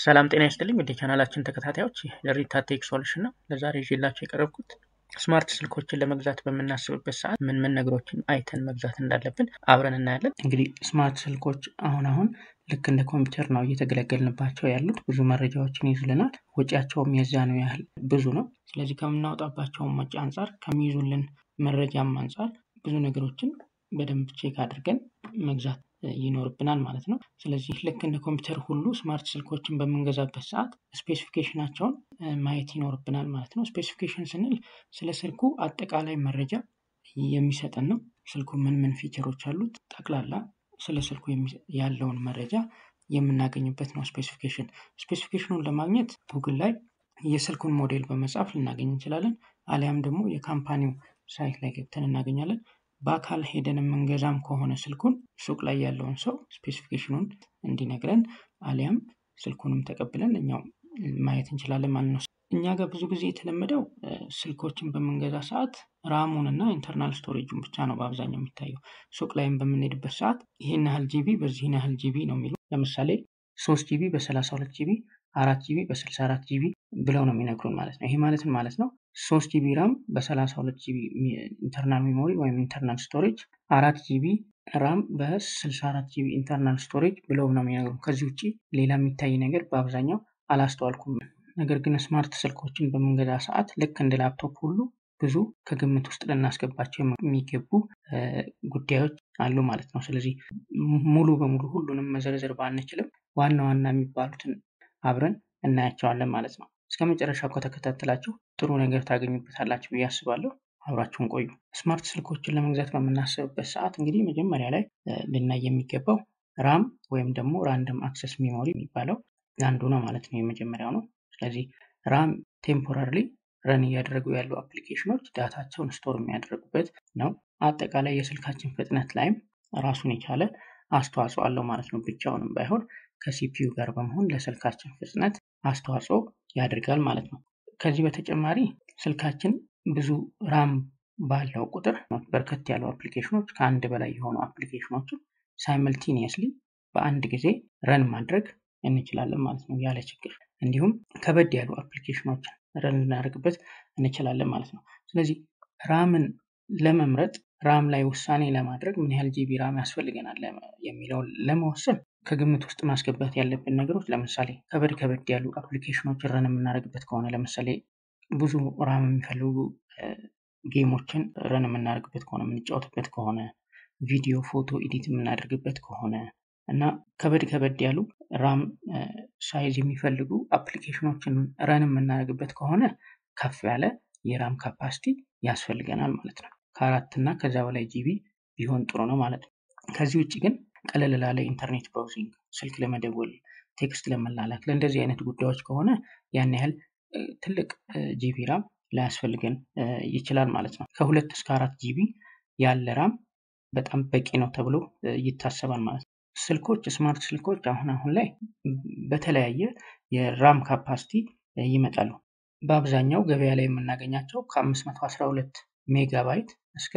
ሰላም ጤና ይስጥልኝ ወደ ቻናላችን ተከታታዮች ለሪታ ቴክ ሶሉሽን ነው። ለዛሬ ይዤላቸው የቀረብኩት ስማርት ስልኮችን ለመግዛት በምናስብበት ሰዓት ምን ምን ነገሮችን አይተን መግዛት እንዳለብን አብረን እናያለን። እንግዲህ ስማርት ስልኮች አሁን አሁን ልክ እንደ ኮምፒውተር ነው እየተገለገልንባቸው ያሉት። ብዙ መረጃዎችን ይዙልናል። ወጪያቸውም የዛኑ ያህል ብዙ ነው። ስለዚህ ከምናወጣባቸውም ወጪ አንጻር ከሚይዙልን መረጃም አንጻር ብዙ ነገሮችን በደንብ ቼክ አድርገን መግዛት ይኖርብናል ማለት ነው። ስለዚህ ልክ እንደ ኮምፒውተር ሁሉ ስማርት ስልኮችን በምንገዛበት ሰዓት ስፔሲፊኬሽናቸውን ማየት ይኖርብናል ማለት ነው። ስፔሲፊኬሽን ስንል ስለ ስልኩ አጠቃላይ መረጃ የሚሰጠን ነው። ስልኩ ምን ምን ፊቸሮች አሉት፣ ጠቅላላ ስለ ስልኩ ያለውን መረጃ የምናገኝበት ነው ስፔሲፊኬሽን። ስፔሲፊኬሽኑን ለማግኘት ጉግል ላይ የስልኩን ሞዴል በመጻፍ ልናገኝ እንችላለን። አሊያም ደግሞ የካምፓኒው ሳይት ላይ ገብተን እናገኛለን። በአካል ሄደን የምንገዛም ከሆነ ስልኩን ሱቅ ላይ ያለውን ሰው ስፔሲፊኬሽኑን እንዲነግረን አሊያም ስልኩንም ተቀብለን እኛው ማየት እንችላለን ማለት ነው። እኛ ጋር ብዙ ጊዜ የተለመደው ስልኮችን በምንገዛ ሰዓት ራሙን እና ኢንተርናል ስቶሬጁን ብቻ ነው በአብዛኛው የሚታየው። ሱቅ ላይም በምንሄድበት ሰዓት ይህን ያህል ጂቢ በዚህን ያህል ጂቢ ነው የሚሉ ለምሳሌ ሶስት ጂቢ በሰላሳ ሁለት ጂቢ አራት ጂቢ በስልሳ አራት ጂቢ ብለው ነው የሚነግሩን ማለት ነው። ይሄ ማለትን ማለት ነው ሶስት ጂቢ ራም በሰላሳ ሁለት ጂቢ ኢንተርናል ሜሞሪ ወይም ኢንተርናል ስቶሬጅ አራት ጂቢ ራም በስልሳ አራት ጂቢ ኢንተርናል ስቶሬጅ ብለው ነው የሚነግሩን። ከዚህ ውጭ ሌላ የሚታይ ነገር በአብዛኛው አላስተዋልኩም። ነገር ግን ስማርት ስልኮችን በምንገዛ ሰዓት ልክ እንደ ላፕቶፕ ሁሉ ብዙ ከግምት ውስጥ ልናስገባቸው የሚገቡ ጉዳዮች አሉ ማለት ነው። ስለዚህ ሙሉ በሙሉ ሁሉንም መዘርዘር ባንችልም ዋና ዋና የሚባሉትን አብረን እናያቸዋለን ማለት ነው። እስከ መጨረሻው ከተከታተላችሁ ጥሩ ነገር ታገኙበታላችሁ ብዬ አስባለሁ። አብራችሁን ቆዩ። ስማርት ስልኮችን ለመግዛት በምናስብበት ሰዓት እንግዲህ መጀመሪያ ላይ ልናይ የሚገባው ራም ወይም ደግሞ ራንደም አክሰስ ሜሞሪ የሚባለው አንዱ ነው ማለት ነው። የመጀመሪያው ነው። ስለዚህ ራም ቴምፖራሪ ረን እያደረጉ ያሉ አፕሊኬሽኖች ዳታቸውን ስቶር የሚያደርጉበት ነው። አጠቃላይ የስልካችን ፍጥነት ላይም ራሱን የቻለ አስተዋጽኦ አለው ማለት ነው። ብቻውንም ባይሆን ከሲፒዩ ጋር በመሆን ለስልካችን ፍጥነት አስተዋጽኦ ያደርጋል ማለት ነው። ከዚህ በተጨማሪ ስልካችን ብዙ ራም ባለው ቁጥር በርከት ያሉ አፕሊኬሽኖች ከአንድ በላይ የሆኑ አፕሊኬሽኖችን ሳይመልቲኒየስሊ በአንድ ጊዜ ረን ማድረግ እንችላለን ማለት ነው ያለ ችግር። እንዲሁም ከበድ ያሉ አፕሊኬሽኖችን ረን ልናደርግበት እንችላለን ማለት ነው። ስለዚህ ራምን ለመምረጥ ራም ላይ ውሳኔ ለማድረግ ምን ያህል ጂቢ ራም ያስፈልገናል የሚለውን ለመወሰን ከግምት ውስጥ ማስገባት ያለብን ነገሮች ለምሳሌ ከበድ ከበድ ያሉ አፕሊኬሽኖች ረን የምናደርግበት ከሆነ ለምሳሌ ብዙ ራም የሚፈልጉ ጌሞችን ረን የምናደርግበት ከሆነ የምንጫወትበት ከሆነ ቪዲዮ፣ ፎቶ ኤዲት የምናደርግበት ከሆነ እና ከበድ ከበድ ያሉ ራም ሳይዝ የሚፈልጉ አፕሊኬሽኖችን ረን የምናደርግበት ከሆነ ከፍ ያለ የራም ካፓሲቲ ያስፈልገናል ማለት ነው። ከአራት እና ከዛ በላይ ጂቢ ቢሆን ጥሩ ነው ማለት ነው። ከዚህ ውጭ ግን ቀለል ላለ ኢንተርኔት ብራውዚንግ፣ ስልክ ለመደወል፣ ቴክስት ለመላላክ ለእንደዚህ አይነት ጉዳዮች ከሆነ ያን ያህል ትልቅ ጂቢ ራም ላያስፈልገን ይችላል ማለት ነው። ከሁለት እስከ አራት ጂቢ ያለ ራም በጣም በቂ ነው ተብሎ ይታሰባል ማለት ነው። ስልኮች ስማርት ስልኮች አሁን አሁን ላይ በተለያየ የራም ካፓሲቲ ይመጣሉ። በአብዛኛው ገበያ ላይ የምናገኛቸው ከ512 ሜጋባይት እስከ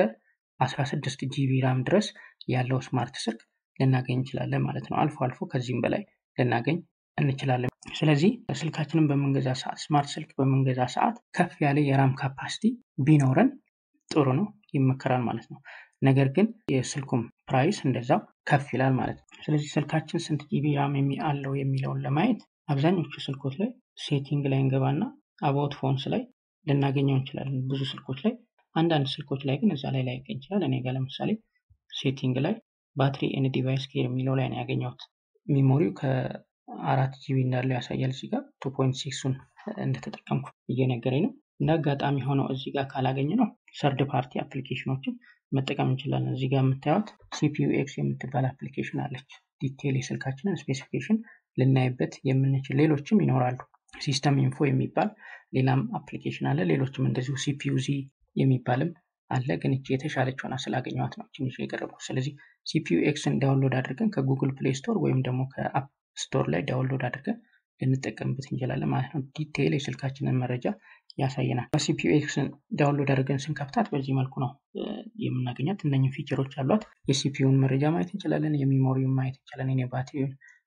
16 ጂቢ ራም ድረስ ያለው ስማርት ስልክ ልናገኝ እንችላለን ማለት ነው። አልፎ አልፎ ከዚህም በላይ ልናገኝ እንችላለን። ስለዚህ ስልካችንን በምንገዛ ሰዓት ስማርት ስልክ በምንገዛ ሰዓት ከፍ ያለ የራም ካፓሲቲ ቢኖረን ጥሩ ነው፣ ይመከራል ማለት ነው። ነገር ግን የስልኩም ፕራይስ እንደዛው ከፍ ይላል ማለት ነው። ስለዚህ ስልካችን ስንት ጂቢ ራም አለው የሚለውን ለማየት አብዛኞቹ ስልኮች ላይ ሴቲንግ ላይ እንገባና አባውት ፎንስ ላይ ልናገኘው እንችላለን። ብዙ ስልኮች ላይ፣ አንዳንድ ስልኮች ላይ ግን እዛ ላይ ላይገኝ ይችላል። እኔ ጋር ለምሳሌ ሴቲንግ ላይ ባትሪ ኤንድ ዲቫይስ ኬር የሚለው ላይ ነው ያገኘሁት። ሚሞሪው ከአራት ጂቢ እንዳለው ያሳያል። እዚህ ጋር ቱ ፖይንት ሲክሱን እንደተጠቀምኩ እየነገረኝ ነው። እንደ አጋጣሚ ሆነው እዚህ ጋር ካላገኘ ነው ሰርድ ፓርቲ አፕሊኬሽኖችን መጠቀም እንችላለን። እዚህ ጋር የምታዩት ሲፒዩ ኤክስ የምትባል አፕሊኬሽን አለች። ዲቴይል የስልካችንን ስፔሲፊኬሽን ልናይበት የምንችል ሌሎችም ይኖራሉ። ሲስተም ኢንፎ የሚባል ሌላም አፕሊኬሽን አለ። ሌሎችም እንደዚሁ ሲፒዩ ዚ የሚባልም አለ። ግን እቺ የተሻለች ሆና ስላገኘኋት ነው ትንሽ የቀረብኩት። ስለዚህ ሲፒዩ ኤክስን ዳውንሎድ አድርገን ከጉግል ፕሌይ ስቶር ወይም ደግሞ ከአፕ ስቶር ላይ ዳውንሎድ አድርገን ልንጠቀምበት እንችላለን ማለት ነው። ዲቴይል የስልካችንን መረጃ ያሳየናል። በሲፒዩ ኤክስን ዳውንሎድ አድርገን ስንከፍታት በዚህ መልኩ ነው የምናገኛት። እነኝህ ፊቸሮች አሏት። የሲፒዩን መረጃ ማየት እንችላለን። የሚሞሪውን ማየት እንችላለን። የባትሪውን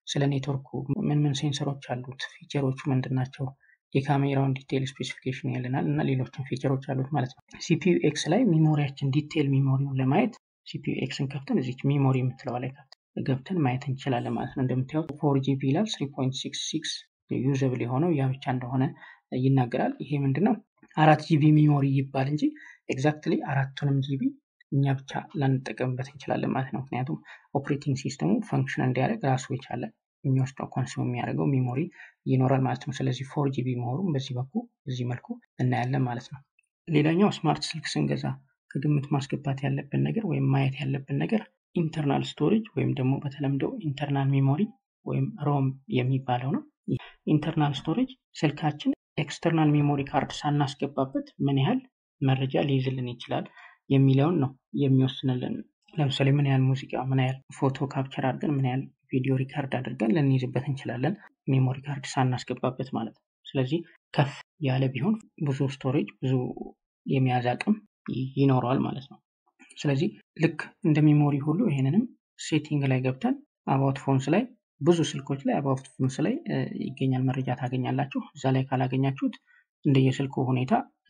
ስለ ኔትወርኩ ምን ምን ሴንሰሮች አሉት፣ ፊቸሮቹ ምንድን ናቸው፣ የካሜራውን ዲቴይል ስፔሲፊኬሽን ያለናል እና ሌሎችን ፊቸሮች አሉት ማለት ነው። ሲፒዩ ኤክስ ላይ ሚሞሪያችን ዲቴይል ሚሞሪውን ለማየት ሲፒዩ ኤክስን ከፍተን እዚች ሚሞሪ የምትለዋ ላይ ገብተን ማየት እንችላለን ማለት ነው። እንደምታዩት ፎር ጂቢ ይላል። ስሪ ፖይንት ሲክስ ሲክስ ዩዘብል የሆነው ያ ብቻ እንደሆነ ይናገራል። ይሄ ምንድነው አራት ጂቢ ሚሞሪ ይባል እንጂ ኤግዛክትሊ አራቱንም ጂቢ እኛ ብቻ ላንጠቀምበት እንችላለን ማለት ነው። ምክንያቱም ኦፕሬቲንግ ሲስተሙ ፈንክሽን እንዲያደርግ ራሱ የቻለ የሚወስደው ኮንሱም የሚያደርገው ሚሞሪ ይኖራል ማለት ነው። ስለዚህ ፎር ጂቢ መሆኑን በዚህ በኩል በዚህ መልኩ እናያለን ማለት ነው። ሌላኛው ስማርት ስልክ ስንገዛ ከግምት ማስገባት ያለብን ነገር ወይም ማየት ያለብን ነገር ኢንተርናል ስቶሬጅ ወይም ደግሞ በተለምዶ ኢንተርናል ሜሞሪ ወይም ሮም የሚባለው ነው። ኢንተርናል ስቶሬጅ ስልካችን ኤክስተርናል ሜሞሪ ካርድ ሳናስገባበት ምን ያህል መረጃ ሊይዝልን ይችላል የሚለውን ነው የሚወስንልን። ለምሳሌ ምን ያህል ሙዚቃ፣ ምን ያህል ፎቶ ካፕቸር አድርገን፣ ምን ያህል ቪዲዮ ሪካርድ አድርገን ልንይዝበት እንችላለን፣ ሜሞሪ ካርድ ሳናስገባበት ማለት ነው። ስለዚህ ከፍ ያለ ቢሆን ብዙ ስቶሬጅ ብዙ የመያዝ አቅም ይኖረዋል ማለት ነው። ስለዚህ ልክ እንደ ሜሞሪ ሁሉ ይሄንንም ሴቲንግ ላይ ገብተን አባውት ፎንስ ላይ ብዙ ስልኮች ላይ አባውት ፎንስ ላይ ይገኛል መረጃ ታገኛላችሁ። እዛ ላይ ካላገኛችሁት እንደየስልኩ ሁኔታ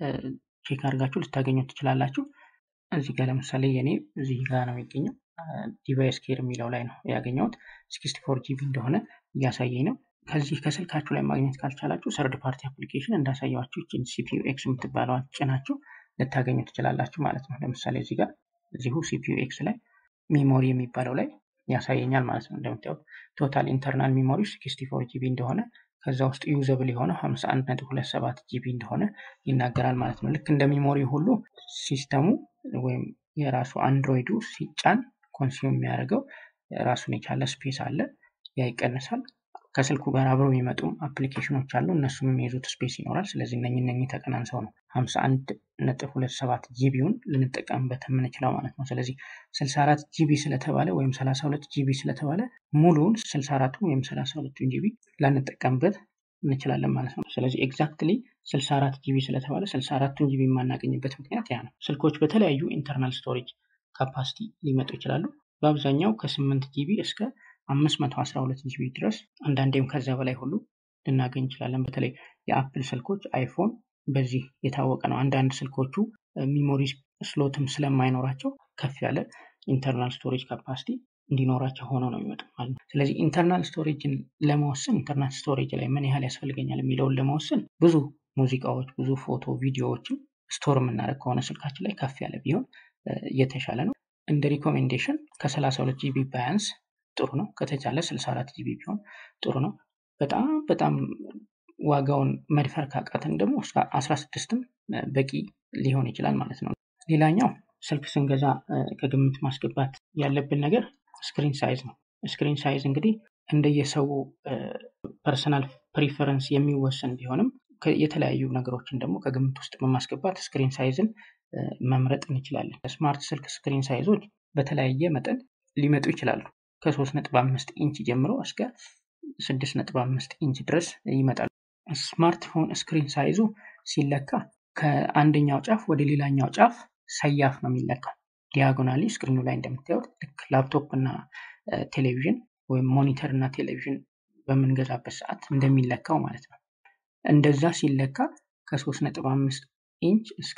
ቼክ አድርጋችሁ ልታገኙት ትችላላችሁ። እዚህ ጋር ለምሳሌ የኔ እዚህ ጋር ነው የሚገኘው ዲቫይስ ኬር የሚለው ላይ ነው ያገኘሁት። ሲክስቲ ፎር ጂቢ እንደሆነ እያሳየኝ ነው። ከዚህ ከስልካችሁ ላይ ማግኘት ካልቻላችሁ ሰርድ ፓርቲ አፕሊኬሽን እንዳሳየዋችሁ ይችን ሲፒዩ ኤክስ የምትባለዋን ጭናችሁ ልታገኙ ትችላላችሁ ማለት ነው። ለምሳሌ እዚህ ጋር እዚሁ ሲፒዩ ኤክስ ላይ ሜሞሪ የሚባለው ላይ ያሳየኛል ማለት ነው። እንደምታዩት ቶታል ኢንተርናል ሜሞሪ 64 ጂቢ እንደሆነ ከዛ ውስጥ ዩዘብል የሆነው 51.27 ጂቢ እንደሆነ ይናገራል ማለት ነው። ልክ እንደ ሜሞሪ ሁሉ ሲስተሙ ወይም የራሱ አንድሮይዱ ሲጫን ኮንሱም የሚያደርገው ራሱን የቻለ ስፔስ አለ። ያ ይቀንሳል። ከስልኩ ጋር አብረው የሚመጡም አፕሊኬሽኖች አሉ። እነሱም የሚይዙት ስፔስ ይኖራል። ስለዚህ እነኝ እነኝ ተቀናንሰው ነው 51.27 ጂቢውን ልንጠቀምበት የምንችለው ማለት ነው። ስለዚህ 64 ጂቢ ስለተባለ ወይም 32 ጂቢ ስለተባለ ሙሉውን 64 ወይም 32 ጂቢ ላንጠቀምበት እንችላለን ማለት ነው። ስለዚህ ኤግዛክትሊ 64 ጂቢ ስለተባለ 64ቱን ጂቢ የማናገኝበት ምክንያት ያ ነው። ስልኮች በተለያዩ ኢንተርናል ስቶሬጅ ካፓሲቲ ሊመጡ ይችላሉ። በአብዛኛው ከ8 ጂቢ እስከ 512 ጂቢ ድረስ አንዳንዴም ከዛ በላይ ሁሉ ልናገኝ እንችላለን። በተለይ የአፕል ስልኮች አይፎን በዚህ የታወቀ ነው። አንዳንድ ስልኮቹ ሚሞሪ ስሎትም ስለማይኖራቸው ከፍ ያለ ኢንተርናል ስቶሬጅ ካፓሲቲ እንዲኖራቸው ሆኖ ነው የሚመጡ ማለት ነው። ስለዚህ ኢንተርናል ስቶሬጅን ለመወሰን ኢንተርናል ስቶሬጅ ላይ ምን ያህል ያስፈልገኛል የሚለውን ለመወሰን ብዙ ሙዚቃዎች፣ ብዙ ፎቶ፣ ቪዲዮዎችን ስቶር የምናደርግ ከሆነ ስልካችን ላይ ከፍ ያለ ቢሆን እየተሻለ ነው። እንደ ሪኮሜንዴሽን ከ32 ጂቢ ባያንስ ጥሩ ነው። ከተቻለ 64 ጂቢ ቢሆን ጥሩ ነው። በጣም በጣም ዋጋውን መድፈር ካቃተን ደግሞ እስከ 16ም በቂ ሊሆን ይችላል ማለት ነው። ሌላኛው ስልክ ስንገዛ ከግምት ማስገባት ያለብን ነገር ስክሪን ሳይዝ ነው። ስክሪን ሳይዝ እንግዲህ እንደየሰው ፐርሰናል ፕሪፈረንስ የሚወሰን ቢሆንም የተለያዩ ነገሮችን ደግሞ ከግምት ውስጥ በማስገባት ስክሪን ሳይዝን መምረጥ እንችላለን። ስማርት ስልክ ስክሪን ሳይዞች በተለያየ መጠን ሊመጡ ይችላሉ። ከ3.5 ኢንች ጀምሮ እስከ 6.5 ኢንች ድረስ ይመጣሉ። ስማርትፎን ስክሪን ሳይዙ ሲለካ ከአንደኛው ጫፍ ወደ ሌላኛው ጫፍ ሰያፍ ነው የሚለካው። ዲያጎናሊ ስክሪኑ ላይ እንደምታዩት ልክ ላፕቶፕ እና ቴሌቪዥን ወይም ሞኒተር እና ቴሌቪዥን በምንገዛበት ሰዓት እንደሚለካው ማለት ነው። እንደዛ ሲለካ ከ3.5 ኢንች እስከ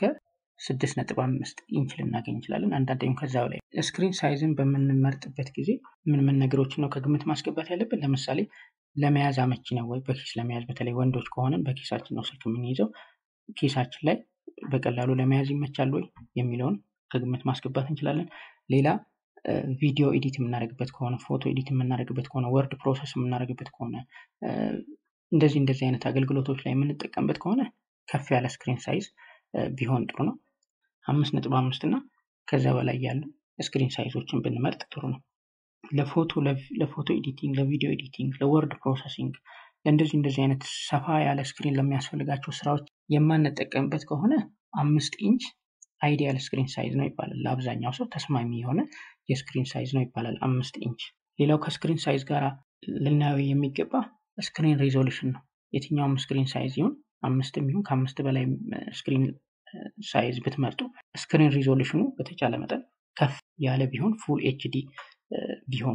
6.5 ኢንች ልናገኝ እንችላለን። አንዳንዴም ከዛ በላይ። ስክሪን ሳይዝን በምንመርጥበት ጊዜ ምን ምን ነገሮችን ነው ከግምት ማስገባት ያለብን? ለምሳሌ ለመያዝ አመቺ ነው ወይ? በኪስ ለመያዝ በተለይ ወንዶች ከሆንን በኪሳችን ነው ስልክ የምንይዘው። ኪሳችን ላይ በቀላሉ ለመያዝ ይመቻል ወይ የሚለውን ከግምት ማስገባት እንችላለን። ሌላ ቪዲዮ ኤዲት የምናደርግበት ከሆነ ፎቶ ኤዲት የምናደርግበት ከሆነ ወርድ ፕሮሰስ የምናደርግበት ከሆነ እንደዚህ እንደዚህ አይነት አገልግሎቶች ላይ የምንጠቀምበት ከሆነ ከፍ ያለ ስክሪን ሳይዝ ቢሆን ጥሩ ነው። አምስት ነጥብ አምስት እና ከዛ በላይ ያሉ ስክሪን ሳይዞችን ብንመርጥ ጥሩ ነው። ለፎቶ ለፎቶ ኤዲቲንግ፣ ለቪዲዮ ኤዲቲንግ፣ ለወርድ ፕሮሰሲንግ ለእንደዚህ እንደዚህ አይነት ሰፋ ያለ ስክሪን ለሚያስፈልጋቸው ስራዎች የማንጠቀምበት ከሆነ አምስት ኢንች አይዲያል ስክሪን ሳይዝ ነው ይባላል። ለአብዛኛው ሰው ተስማሚ የሆነ የስክሪን ሳይዝ ነው ይባላል አምስት ኢንች። ሌላው ከስክሪን ሳይዝ ጋር ልናየው የሚገባ ስክሪን ሪዞሉሽን ነው። የትኛውም ስክሪን ሳይዝ ይሁን አምስትም ይሁን ከአምስት በላይ ስክሪን ሳይዝ ብትመርጡ ስክሪን ሪዞሉሽኑ በተቻለ መጠን ከፍ ያለ ቢሆን ፉል ኤችዲ ቢሆን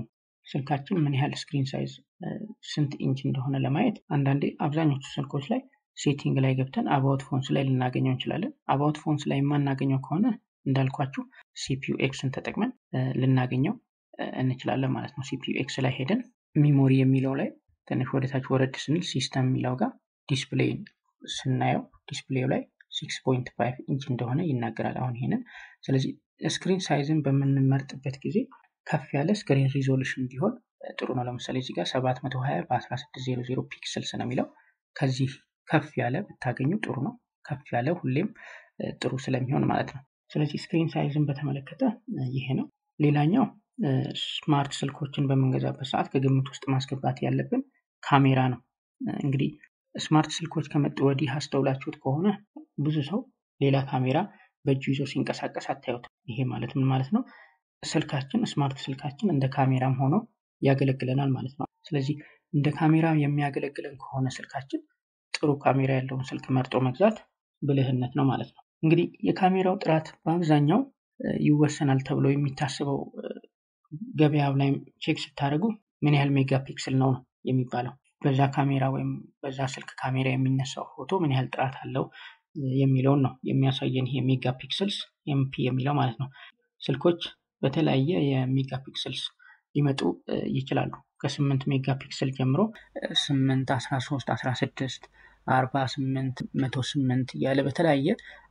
ስልካችን ምን ያህል ስክሪን ሳይዝ ስንት ኢንች እንደሆነ ለማየት አንዳንዴ አብዛኞቹ ስልኮች ላይ ሴቲንግ ላይ ገብተን አባውት ፎንስ ላይ ልናገኘው እንችላለን። አባውት ፎንስ ላይ የማናገኘው ከሆነ እንዳልኳችሁ ሲፒዩ ኤክስን ተጠቅመን ልናገኘው እንችላለን ማለት ነው። ሲፒዩ ኤክስ ላይ ሄደን ሚሞሪ የሚለው ላይ ትንሽ ወደታች ወረድ ስንል ሲስተም የሚለው ጋር ዲስፕሌይ ስናየው ዲስፕሌዩ ላይ ሲክስ ፖይንት ፋይቭ ኢንች እንደሆነ ይናገራል። አሁን ይሄንን ስለዚህ ስክሪን ሳይዝን በምንመርጥበት ጊዜ ከፍ ያለ ስክሪን ሪዞሉሽን ቢሆን ጥሩ ነው። ለምሳሌ እዚህ ጋር 720 በ1600 ፒክስልስ ነው የሚለው ከዚህ ከፍ ያለ ብታገኙ ጥሩ ነው። ከፍ ያለ ሁሌም ጥሩ ስለሚሆን ማለት ነው። ስለዚህ ስክሪን ሳይዝን በተመለከተ ይሄ ነው። ሌላኛው ስማርት ስልኮችን በምንገዛበት ሰዓት ከግምት ውስጥ ማስገባት ያለብን ካሜራ ነው። እንግዲህ ስማርት ስልኮች ከመጡ ወዲህ አስተውላችሁት ከሆነ ብዙ ሰው ሌላ ካሜራ በእጁ ይዞ ሲንቀሳቀስ አታዩት። ይሄ ማለት ምን ማለት ነው? ስልካችን ስማርት ስልካችን እንደ ካሜራም ሆኖ ያገለግለናል ማለት ነው። ስለዚህ እንደ ካሜራ የሚያገለግለን ከሆነ ስልካችን ጥሩ ካሜራ ያለውን ስልክ መርጦ መግዛት ብልህነት ነው ማለት ነው። እንግዲህ የካሜራው ጥራት በአብዛኛው ይወሰናል ተብሎ የሚታስበው ገበያው ላይ ቼክ ስታደርጉ ምን ያህል ሜጋ ፒክስል ነው ነው የሚባለው በዛ ካሜራ ወይም በዛ ስልክ ካሜራ የሚነሳው ፎቶ ምን ያህል ጥራት አለው የሚለውን ነው የሚያሳየን ይሄ ሜጋ ፒክስልስ ኤምፒ የሚለው ማለት ነው። ስልኮች በተለያየ የሜጋ ፒክስልስ ሊመጡ ይችላሉ። ከስምንት ሜጋ ፒክስል ጀምሮ ስምንት አስራ ሶስት አስራ ስድስት አርባ ስምንት መቶ ስምንት እያለ በተለያየ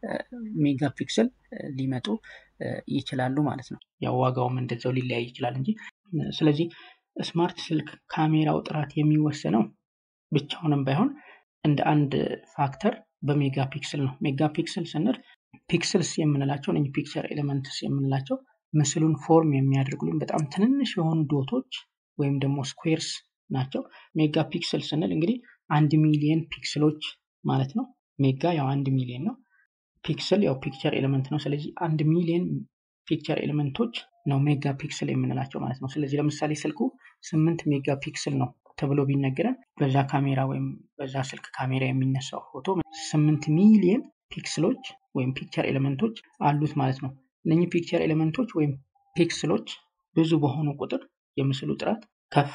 ሜጋ ፒክስል ሊመጡ ይችላሉ ማለት ነው። ያው ዋጋውም እንደዛው ሊለያይ ይችላል እንጂ ስለዚህ ስማርት ስልክ ካሜራው ጥራት የሚወሰነው ብቻውንም ባይሆን እንደ አንድ ፋክተር በሜጋ ፒክስል ነው። ሜጋ ፒክስል ስንል ፒክስልስ የምንላቸው እነዚህ ፒክቸር ኤሌመንትስ የምንላቸው ምስሉን ፎርም የሚያደርጉልን በጣም ትንንሽ የሆኑ ዶቶች ወይም ደግሞ ስኩዌርስ ናቸው። ሜጋ ፒክስል ስንል እንግዲህ አንድ ሚሊየን ፒክስሎች ማለት ነው። ሜጋ ያው አንድ ሚሊየን ነው። ፒክስል ያው ፒክቸር ኤሌመንት ነው። ስለዚህ አንድ ሚሊየን ፒክቸር ኤሌመንቶች ነው ሜጋ ፒክስል የምንላቸው ማለት ነው። ስለዚህ ለምሳሌ ስልኩ ስምንት ሜጋ ፒክስል ነው ተብሎ ቢነገረን በዛ ካሜራ ወይም በዛ ስልክ ካሜራ የሚነሳው ፎቶ ስምንት ሚሊየን ፒክስሎች ወይም ፒክቸር ኤሌመንቶች አሉት ማለት ነው። እነኚህ ፒክቸር ኤሌመንቶች ወይም ፒክስሎች ብዙ በሆኑ ቁጥር የምስሉ ጥራት ከፍ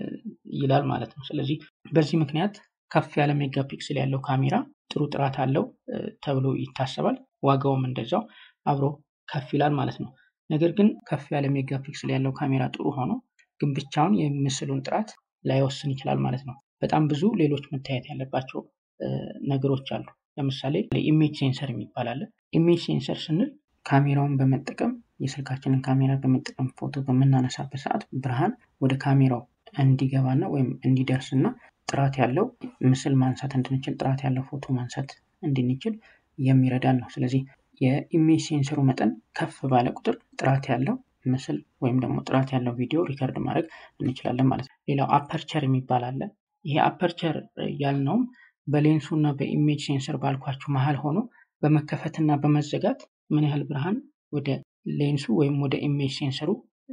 ይላል ማለት ነው። ስለዚህ በዚህ ምክንያት ከፍ ያለ ሜጋ ፒክስል ያለው ካሜራ ጥሩ ጥራት አለው ተብሎ ይታሰባል። ዋጋውም እንደዛው አብሮ ከፍ ይላል ማለት ነው። ነገር ግን ከፍ ያለ ሜጋ ፒክስል ያለው ካሜራ ጥሩ ሆኖ ግን ብቻውን የምስሉን ጥራት ላይወስን ይችላል ማለት ነው። በጣም ብዙ ሌሎች መታየት ያለባቸው ነገሮች አሉ። ለምሳሌ ኢሜጅ ሴንሰር የሚባል አለ። ኢሜጅ ሴንሰር ስንል ካሜራውን በመጠቀም የስልካችንን ካሜራ በመጠቀም ፎቶ በምናነሳበት ሰዓት ብርሃን ወደ ካሜራው እንዲገባና ወይም እንዲደርስ እና ጥራት ያለው ምስል ማንሳት እንድንችል ጥራት ያለው ፎቶ ማንሳት እንድንችል የሚረዳን ነው። ስለዚህ የኢሜጅ ሴንሰሩ መጠን ከፍ ባለ ቁጥር ጥራት ያለው ምስል ወይም ደግሞ ጥራት ያለው ቪዲዮ ሪከርድ ማድረግ እንችላለን ማለት ነው። ሌላው አፐርቸር የሚባል አለ። ይሄ አፐርቸር ያልነውም በሌንሱ እና በኢሜጅ ሴንሰር ባልኳችሁ መሀል ሆኖ በመከፈትና በመዘጋት ምን ያህል ብርሃን ወደ ሌንሱ ወይም ወደ ኢሜጅ ሴንሰሩ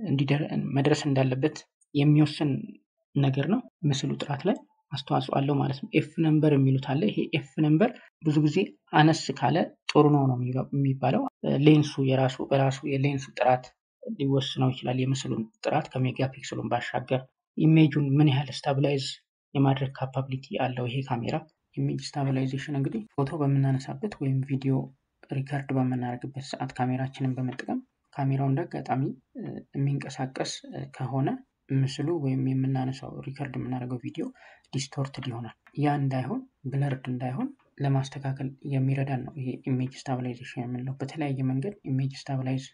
መድረስ እንዳለበት የሚወስን ነገር ነው። ምስሉ ጥራት ላይ አስተዋጽኦ አለው ማለት ነው። ኤፍ ነምበር የሚሉት አለ። ይሄ ኤፍ ነምበር ብዙ ጊዜ አነስ ካለ ጥሩ ነው ነው የሚባለው። ሌንሱ የራሱ በራሱ የሌንሱ ጥራት ሊወስነው ይችላል። የምስሉን ጥራት ከሜጋ ፒክስሉን ባሻገር ኢሜጁን ምን ያህል ስታብላይዝ የማድረግ ካፓቢሊቲ አለው ይሄ ካሜራ። ኢሜጅ ስታብላይዜሽን እንግዲህ ፎቶ በምናነሳበት ወይም ቪዲዮ ሪከርድ በምናደርግበት ሰዓት ካሜራችንን በመጠቀም ካሜራው እንደ አጋጣሚ የሚንቀሳቀስ ከሆነ ምስሉ ወይም የምናነሳው ሪከርድ የምናደርገው ቪዲዮ ዲስቶርትድ ይሆናል። ያ እንዳይሆን ብለርድ እንዳይሆን ለማስተካከል የሚረዳን ነው ይሄ ኢሜጅ ስታብላይዜሽን የምንለው። በተለያየ መንገድ ኢሜጅ ስታብላይዝ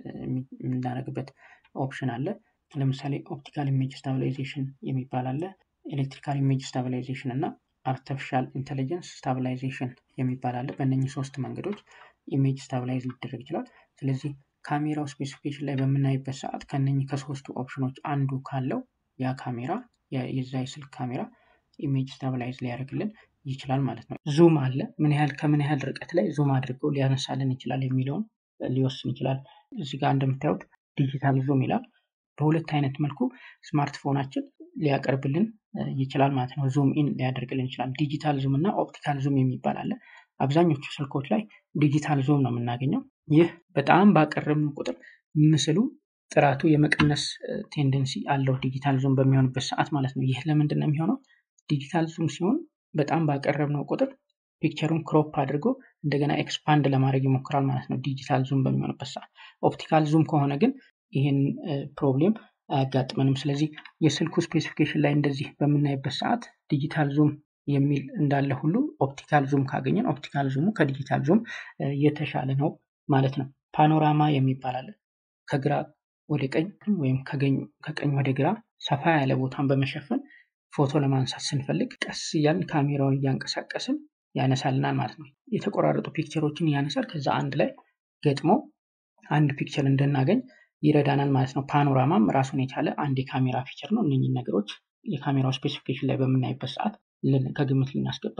የምናደርግበት ኦፕሽን አለ። ለምሳሌ ኦፕቲካል ኢሜጅ ስታብላይዜሽን የሚባል አለ። ኤሌክትሪካል ኢሜጅ ስታብላይዜሽን እና አርቲፊሻል ኢንቴሊጀንስ ስታብላይዜሽን የሚባል አለ። በእነኚህ ሶስት መንገዶች ኢሜጅ ስታብላይዝ ሊደረግ ይችላል። ስለዚህ ካሜራው ስፔሲፊኬሽን ላይ በምናይበት ሰዓት ከነኚህ ከሶስቱ ኦፕሽኖች አንዱ ካለው ያ ካሜራ የዛ የስልክ ካሜራ ኢሜጅ ስታብላይዝ ሊያደርግልን ይችላል ማለት ነው። ዙም አለ። ምን ያህል ከምን ያህል ርቀት ላይ ዙም አድርገው ሊያነሳልን ይችላል የሚለውን ሊወስን ይችላል። እዚህ ጋር እንደምታዩት ዲጂታል ዙም ይላል። በሁለት አይነት መልኩ ስማርትፎናችን ሊያቀርብልን ይችላል ማለት ነው። ዙም ኢን ሊያደርግልን ይችላል። ዲጂታል ዙም እና ኦፕቲካል ዙም የሚባል አለ። አብዛኞቹ ስልኮች ላይ ዲጂታል ዙም ነው የምናገኘው። ይህ በጣም ባቀረብን ቁጥር ምስሉ ጥራቱ የመቀነስ ቴንደንሲ አለው ዲጂታል ዙም በሚሆንበት ሰዓት ማለት ነው። ይህ ለምንድን ነው የሚሆነው? ዲጂታል ዙም ሲሆን በጣም ባቀረብነው ቁጥር ፒክቸሩን ክሮፕ አድርጎ እንደገና ኤክስፓንድ ለማድረግ ይሞክራል ማለት ነው። ዲጂታል ዙም በሚሆንበት ሰዓት ኦፕቲካል ዙም ከሆነ ግን ይህን ፕሮብሌም አያጋጥመንም። ስለዚህ የስልኩ ስፔሲፊኬሽን ላይ እንደዚህ በምናይበት ሰዓት ዲጂታል ዙም የሚል እንዳለ ሁሉ ኦፕቲካል ዙም ካገኘን ኦፕቲካል ዙሙ ከዲጂታል ዙም የተሻለ ነው ማለት ነው። ፓኖራማ የሚባል አለ። ከግራ ወደ ቀኝ ወይም ከቀኝ ወደ ግራ ሰፋ ያለ ቦታን በመሸፈን ፎቶ ለማንሳት ስንፈልግ ቀስ እያልን ካሜራውን እያንቀሳቀስን ያነሳልናል ማለት ነው። የተቆራረጡ ፒክቸሮችን ያነሳል። ከዛ አንድ ላይ ገጥሞ አንድ ፒክቸር እንድናገኝ ይረዳናል ማለት ነው። ፓኖራማም ራሱን የቻለ አንድ የካሜራ ፊቸር ነው። እነኝህ ነገሮች የካሜራው ስፔሲፊኬሽን ላይ በምናይበት ሰዓት ከግምት ልናስገባ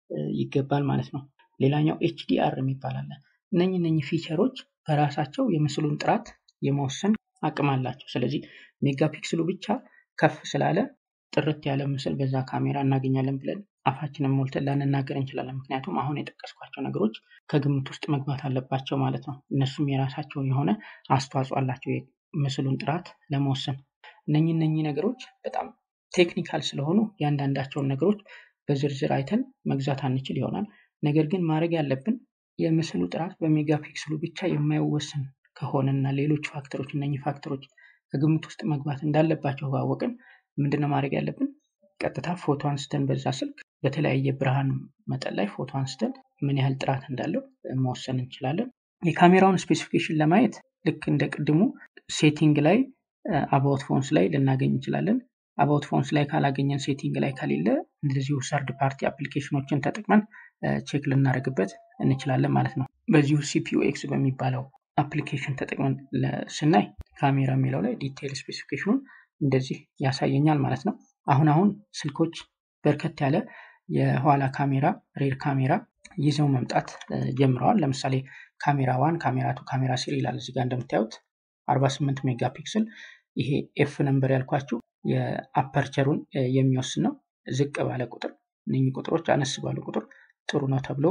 ይገባል ማለት ነው። ሌላኛው ኤችዲአር የሚባል አለ። እነኝህ እነኝህ ፊቸሮች በራሳቸው የምስሉን ጥራት የመወሰን አቅም አላቸው። ስለዚህ ሜጋፒክስሉ ብቻ ከፍ ስላለ ጥርት ያለ ምስል በዛ ካሜራ እናገኛለን ብለን አፋችንን ሞልተን ላንናገር እንችላለን። ምክንያቱም አሁን የጠቀስኳቸው ነገሮች ከግምት ውስጥ መግባት አለባቸው ማለት ነው። እነሱም የራሳቸው የሆነ አስተዋጽኦ አላቸው የምስሉን ጥራት ለመወሰን። እነኚህ እነኚህ ነገሮች በጣም ቴክኒካል ስለሆኑ የአንዳንዳቸውን ነገሮች በዝርዝር አይተን መግዛት አንችል ይሆናል። ነገር ግን ማድረግ ያለብን የምስሉ ጥራት በሜጋፒክስሉ ብቻ የማይወሰን ከሆነና ሌሎች ፋክተሮች እነኚህ ፋክተሮች ከግምት ውስጥ መግባት እንዳለባቸው ካወቅን ምንድነው ማድረግ ያለብን? ቀጥታ ፎቶ አንስተን በዛ ስልክ በተለያየ ብርሃን መጠን ላይ ፎቶ አንስተን ምን ያህል ጥራት እንዳለው መወሰን እንችላለን። የካሜራውን ስፔሲፊኬሽን ለማየት ልክ እንደ ቅድሙ ሴቲንግ ላይ አባውት ፎንስ ላይ ልናገኝ እንችላለን። አባውት ፎንስ ላይ ካላገኘን ሴቲንግ ላይ ከሌለ እንደዚሁ ሰርድ ፓርቲ አፕሊኬሽኖችን ተጠቅመን ቼክ ልናደርግበት እንችላለን ማለት ነው። በዚሁ ሲፒዩ ኤክስ በሚባለው አፕሊኬሽን ተጠቅመን ስናይ ካሜራ የሚለው ላይ ዲቴይል ስፔሲፊኬሽኑን እንደዚህ ያሳየኛል ማለት ነው። አሁን አሁን ስልኮች በርከት ያለ የኋላ ካሜራ ሬር ካሜራ ይዘው መምጣት ጀምረዋል። ለምሳሌ ካሜራ ዋን፣ ካሜራ ቱ፣ ካሜራ ስሪ ይላል እዚጋ እንደምታዩት 48 ሜጋ ፒክስል። ይሄ ኤፍ ነምበር ያልኳችሁ የአፐርቸሩን የሚወስን ነው። ዝቅ ባለ ቁጥር እነኚህ ቁጥሮች አነስ ባለ ቁጥር ጥሩ ነው ተብሎ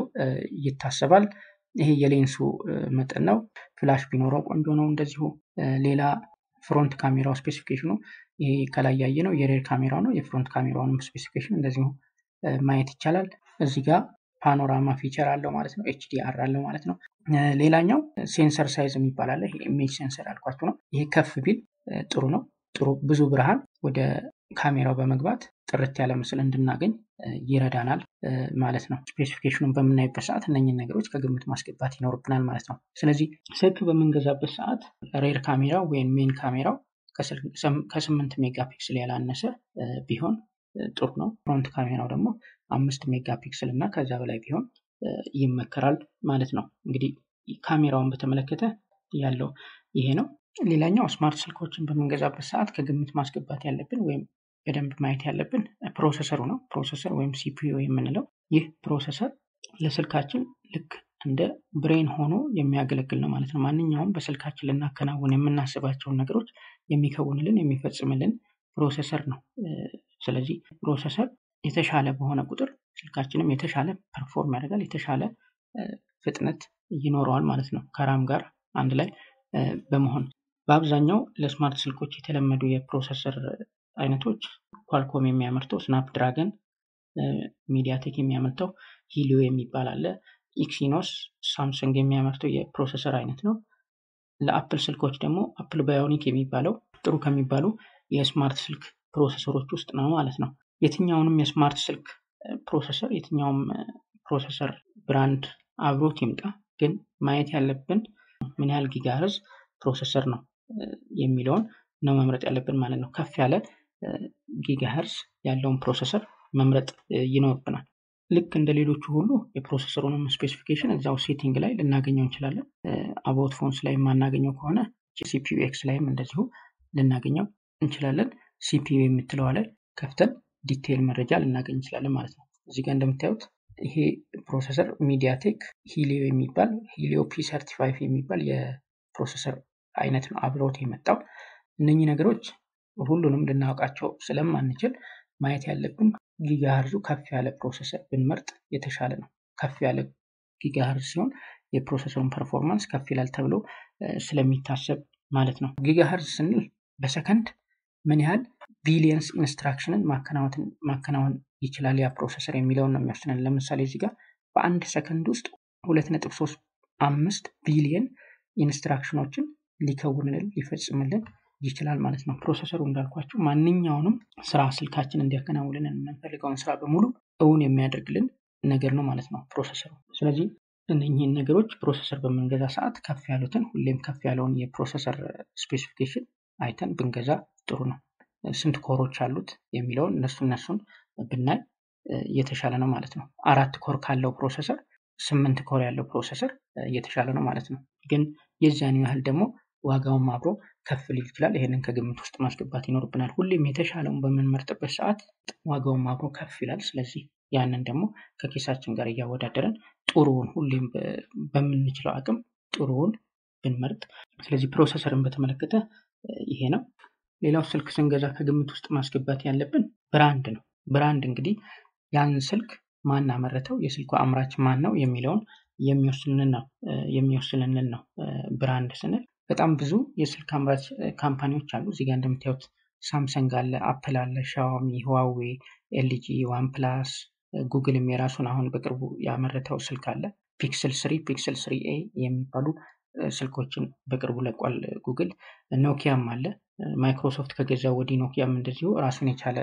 ይታሰባል። ይሄ የሌንሱ መጠን ነው። ፍላሽ ቢኖረው ቆንጆ ነው። እንደዚሁ ሌላ ፍሮንት ካሜራው ስፔሲፊኬሽኑ ይሄ ከላይ ያየ ነው የሬር ካሜራው ነው። የፍሮንት ካሜራውንም ስፔሲፊኬሽን እንደዚሁ ማየት ይቻላል። እዚህ ጋር ፓኖራማ ፊቸር አለው ማለት ነው። ኤችዲአር አለው ማለት ነው። ሌላኛው ሴንሰር ሳይዝ የሚባል አለ። ይሄ ኢሜጅ ሴንሰር ያልኳችሁ ነው። ይሄ ከፍ ቢል ጥሩ ነው። ጥሩ ብዙ ብርሃን ወደ ካሜራው በመግባት ጥርት ያለ ምስል እንድናገኝ ይረዳናል ማለት ነው። ስፔሲፊኬሽኑን በምናይበት ሰዓት እነኝን ነገሮች ከግምት ማስገባት ይኖርብናል ማለት ነው። ስለዚህ ስልክ በምንገዛበት ሰዓት ሬር ካሜራው ወይም ሜን ካሜራው ከስምንት ሜጋ ፒክስል ያላነሰ ቢሆን ጥሩ ነው። ፍሮንት ካሜራው ደግሞ አምስት ሜጋ ፒክስል እና ከዛ በላይ ቢሆን ይመከራል ማለት ነው። እንግዲህ ካሜራውን በተመለከተ ያለው ይሄ ነው። ሌላኛው ስማርት ስልኮችን በምንገዛበት ሰዓት ከግምት ማስገባት ያለብን ወይም በደንብ ማየት ያለብን ፕሮሰሰሩ ነው። ፕሮሰሰር ወይም ሲፒዩ የምንለው ይህ ፕሮሰሰር ለስልካችን ልክ እንደ ብሬን ሆኖ የሚያገለግል ነው ማለት ነው። ማንኛውም በስልካችን ልናከናውን የምናስባቸውን ነገሮች የሚከውንልን የሚፈጽምልን ፕሮሰሰር ነው። ስለዚህ ፕሮሰሰር የተሻለ በሆነ ቁጥር ስልካችንም የተሻለ ፐርፎርም ያደርጋል፣ የተሻለ ፍጥነት ይኖረዋል ማለት ነው። ከራም ጋር አንድ ላይ በመሆን በአብዛኛው ለስማርት ስልኮች የተለመዱ የፕሮሰሰር አይነቶች ኳልኮም የሚያመርተው ስናፕ ድራገን፣ ሚዲያቴክ የሚያመርተው ሂሊዮ የሚባል አለ። ኢክሲኖስ ሳምሰንግ የሚያመርተው የፕሮሰሰር አይነት ነው። ለአፕል ስልኮች ደግሞ አፕል ባዮኒክ የሚባለው ጥሩ ከሚባሉ የስማርት ስልክ ፕሮሰሰሮች ውስጥ ነው ማለት ነው። የትኛውንም የስማርት ስልክ ፕሮሰሰር የትኛውም ፕሮሰሰር ብራንድ አብሮት ይምጣ፣ ግን ማየት ያለብን ምን ያህል ጊጋህርዝ ፕሮሰሰር ነው የሚለውን ነው መምረጥ ያለብን ማለት ነው። ከፍ ያለ ጊጋህርዝ ያለውን ፕሮሰሰር መምረጥ ይኖርብናል። ልክ እንደ ሌሎቹ ሁሉ የፕሮሰሰሩንም ስፔሲፊኬሽን እዛው ሴቲንግ ላይ ልናገኘው እንችላለን። አባውት ፎንስ ላይ የማናገኘው ከሆነ ሲፒዩ ኤክስ ላይም እንደዚሁ ልናገኘው እንችላለን። ሲፒዩ የምትለዋ ላይ ከፍተን ዲቴይል መረጃ ልናገኝ እንችላለን ማለት ነው። እዚህ ጋር እንደምታዩት ይሄ ፕሮሰሰር ሚዲያቴክ ሂሊዮ የሚባል ሂሊዮ ፒ ሰርቲ ፋይቭ የሚባል የፕሮሰሰር አይነት ነው አብሮት የመጣው። እነኚህ ነገሮች ሁሉንም ልናውቃቸው ስለማንችል ማየት ያለብን ጊጋህርዙ ከፍ ያለ ፕሮሰሰር ብንመርጥ የተሻለ ነው። ከፍ ያለ ጊጋህርዝ ሲሆን የፕሮሰሰሩን ፐርፎርማንስ ከፍ ይላል ተብሎ ስለሚታሰብ ማለት ነው። ጊጋሄርዝ ስንል በሰከንድ ምን ያህል ቢሊየንስ ኢንስትራክሽንን ማከናወን ይችላል ያ ፕሮሰሰር የሚለውን ነው የሚወስነን። ለምሳሌ እዚህ ጋር በአንድ ሰከንድ ውስጥ ሁለት ነጥብ ሶስት አምስት ቢሊየን ኢንስትራክሽኖችን ሊከውንልን ሊፈጽምልን ይችላል ማለት ነው። ፕሮሰሰሩ እንዳልኳቸው ማንኛውንም ስራ ስልካችን እንዲያከናውንልን የምንፈልገውን ስራ በሙሉ እውን የሚያደርግልን ነገር ነው ማለት ነው ፕሮሰሰሩ። ስለዚህ እነኚህን ነገሮች ፕሮሰሰር በምንገዛ ሰዓት ከፍ ያሉትን ሁሌም ከፍ ያለውን የፕሮሰሰር ስፔሲፊኬሽን አይተን ብንገዛ ጥሩ ነው። ስንት ኮሮች አሉት የሚለውን እነሱ እነሱን ብናይ የተሻለ ነው ማለት ነው። አራት ኮር ካለው ፕሮሰሰር ስምንት ኮር ያለው ፕሮሰሰር የተሻለ ነው ማለት ነው። ግን የዚያን ያህል ደግሞ ዋጋውም አብሮ ከፍ ሊል ይችላል። ይህንን ከግምት ውስጥ ማስገባት ይኖርብናል። ሁሌም የተሻለውን በምንመርጥበት ሰዓት ዋጋውም አብሮ ከፍ ይላል። ስለዚህ ያንን ደግሞ ከኪሳችን ጋር እያወዳደረን ጥሩውን ሁሌም በምንችለው አቅም ጥሩውን ብንመርጥ። ስለዚህ ፕሮሰሰርን በተመለከተ ይሄ ነው። ሌላው ስልክ ስንገዛ ከግምት ውስጥ ማስገባት ያለብን ብራንድ ነው። ብራንድ እንግዲህ ያን ስልክ ማን አመረተው፣ የስልኩ አምራች ማን ነው የሚለውን የሚወስንልን ነው የሚወስንልን ነው ብራንድ ስንል በጣም ብዙ የስልክ አምራች ካምፓኒዎች አሉ። እዚጋ እንደምታዩት ሳምሰንግ አለ፣ አፕል አለ፣ ሻዋሚ፣ ህዋዌ፣ ኤልጂ፣ ዋን ፕላስ፣ ጉግልም የራሱን አሁን በቅርቡ ያመረተው ስልክ አለ። ፒክስል ስሪ፣ ፒክስል ስሪ ኤ የሚባሉ ስልኮችን በቅርቡ ለቋል ጉግል። ኖኪያም አለ። ማይክሮሶፍት ከገዛው ወዲህ ኖኪያም እንደዚሁ ራሱን የቻለ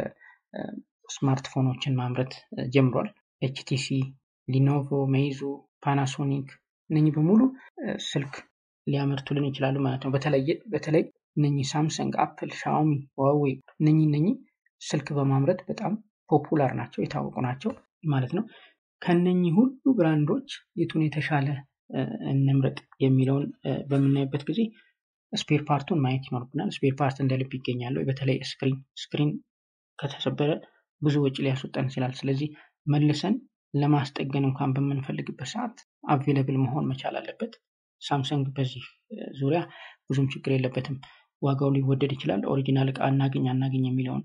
ስማርትፎኖችን ማምረት ጀምሯል። ኤችቲሲ፣ ሊኖቮ፣ ሜይዙ፣ ፓናሶኒክ እነኚህ በሙሉ ስልክ ሊያመርቱልን ይችላሉ ማለት ነው። በተለይ እነኚህ ሳምሰንግ፣ አፕል፣ ሻኦሚ፣ ዋዌ እነኚህ እነኚህ ስልክ በማምረት በጣም ፖፑላር ናቸው፣ የታወቁ ናቸው ማለት ነው። ከነኚህ ሁሉ ብራንዶች የቱን የተሻለ እንምረጥ የሚለውን በምናይበት ጊዜ ስፔር ፓርቱን ማየት ይኖርብናል። ስፔር ፓርት እንደ ልብ ይገኛሉ። በተለይ ስክሪን ስክሪን ከተሰበረ ብዙ ወጪ ሊያስወጣን ይችላል። ስለዚህ መልሰን ለማስጠገን እንኳን በምንፈልግበት ሰዓት አቬለብል መሆን መቻል አለበት። ሳምሰንግ በዚህ ዙሪያ ብዙም ችግር የለበትም። ዋጋው ሊወደድ ይችላል። ኦሪጂናል እቃ እናገኝ አናገኝ የሚለውን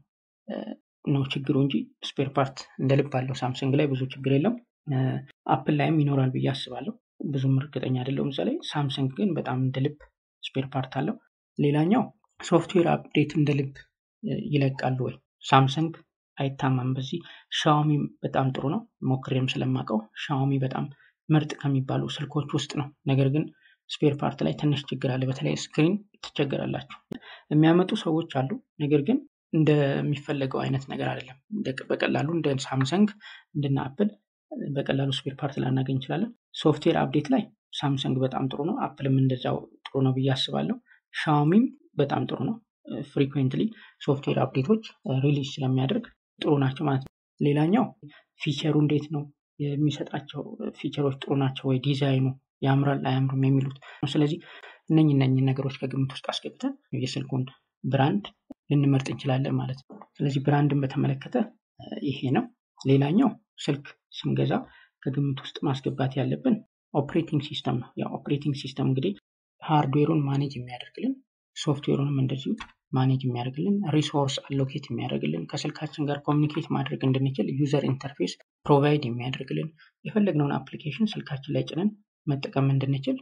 ነው ችግሩ እንጂ ስፔር ፓርት እንደ ልብ አለው። ሳምሰንግ ላይ ብዙ ችግር የለም። አፕል ላይም ይኖራል ብዬ አስባለሁ። ብዙም እርግጠኛ አይደለሁም እዛ ላይ። ሳምሰንግ ግን በጣም እንደ ልብ ስፔር ፓርት አለው። ሌላኛው ሶፍትዌር አፕዴት እንደ ልብ ይለቃሉ ወይ? ሳምሰንግ አይታማም በዚህ። ሻዋሚ በጣም ጥሩ ነው፣ ሞክሬም ስለማውቀው ሻዋሚ በጣም ምርጥ ከሚባሉ ስልኮች ውስጥ ነው። ነገር ግን ስፔር ፓርት ላይ ትንሽ ችግር አለ። በተለይ ስክሪን ትቸገራላችሁ። የሚያመጡ ሰዎች አሉ፣ ነገር ግን እንደሚፈለገው አይነት ነገር አይደለም። በቀላሉ እንደ ሳምሰንግ እንደነ አፕል በቀላሉ ስፔር ፓርት ላናገኝ እንችላለን። ሶፍትዌር አፕዴት ላይ ሳምሰንግ በጣም ጥሩ ነው። አፕልም እንደዛው ጥሩ ነው ብዬ አስባለሁ። ሻውሚም በጣም ጥሩ ነው። ፍሪኩዌንትሊ ሶፍትዌር አፕዴቶች ሪሊዝ ስለሚያደርግ ጥሩ ናቸው ማለት ነው። ሌላኛው ፊቸሩ እንዴት ነው የሚሰጣቸው ፊቸሮች ጥሩ ናቸው ወይ፣ ዲዛይኑ ያምራል አያምርም የሚሉት። ስለዚህ እነኝ እነኝን ነገሮች ከግምት ውስጥ አስገብተን የስልኩን ብራንድ ልንመርጥ እንችላለን ማለት ነው። ስለዚህ ብራንድን በተመለከተ ይሄ ነው። ሌላኛው ስልክ ስንገዛ ከግምት ውስጥ ማስገባት ያለብን ኦፕሬቲንግ ሲስተም ነው። ያው ኦፕሬቲንግ ሲስተም እንግዲህ ሃርድዌሩን ማኔጅ የሚያደርግልን ሶፍትዌሩንም እንደዚሁ ማኔጅ የሚያደርግልን ሪሶርስ አሎኬት የሚያደርግልን ከስልካችን ጋር ኮሚኒኬት ማድረግ እንድንችል ዩዘር ኢንተርፌስ ፕሮቫይድ የሚያደርግልን የፈለግነውን አፕሊኬሽን ስልካችን ላይ ጭነን መጠቀም እንድንችል